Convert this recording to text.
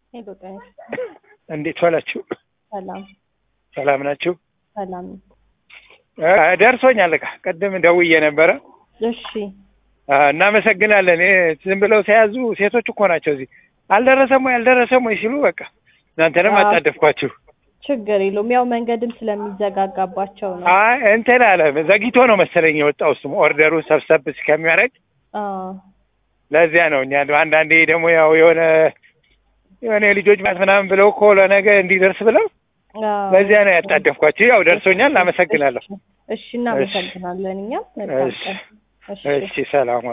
ሄሎ ጤና እንዴት ዋላችሁ? ሰላም ሰላም ናችሁ? ሰላም። እ ደርሶኛል እቃ ቅድም ደውዬ ነበረ። እሺ አ፣ እናመሰግናለን። ይሄ ዝም ብለው ተያዙ ሴቶች እኮ ናቸው እዚህ አልደረሰም ወይ አልደረሰም ወይ ሲሉ በቃ እናንተንም አዎ። አጣደፍኳችሁ። ችግር የለውም። ያው መንገድም ስለሚዘጋጋባቸው ነው። አይ እንትን አለ ዘግይቶ ነው መሰለኝ የወጣው እሱም ኦርደሩን ሰብሰብ እስከሚያደርግ አዎ ለዚያ ነው እኛ አንዳንዴ ደግሞ ያው የሆነ የሆነ የልጆች ማት ምናምን ብለው እኮ ለነገ እንዲደርስ ብለው አዎ። በዚያ ነው ያጣደፍኳችሁ። ያው ደርሶኛል። አመሰግናለሁ። እሺ እናመሰግናለን። እኛም መልካም ቀን። እሺ እሺ ሰላም